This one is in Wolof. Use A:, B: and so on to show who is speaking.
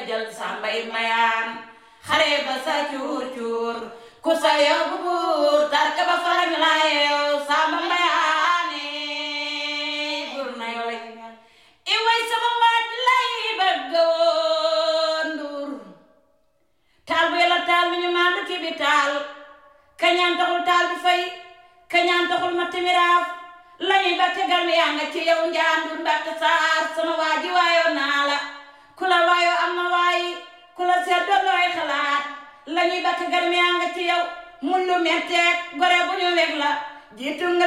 A: jël sàmbay mayaan xare ba sa cuur cuur ku sa yóbbu buur tarka ba farañ la yeew sàmba mayaane buur na yow lay i way sama waaj lay bëgg woon nduur taal bu yàlla taal mi ñu maandu ki bi taal kañaan taxul taal bi fay kañaan taxul ma timiraaf lañuy batte garmi yaa nga ci yow njaandur mbatte saar sama waaji waayoo naa la ku la waayoo am na waayi ku la seet doon looy xalaat lañuy batte garmi yaa nga ci yow mun lu metteeg gore bu ñu weg la jiitu nga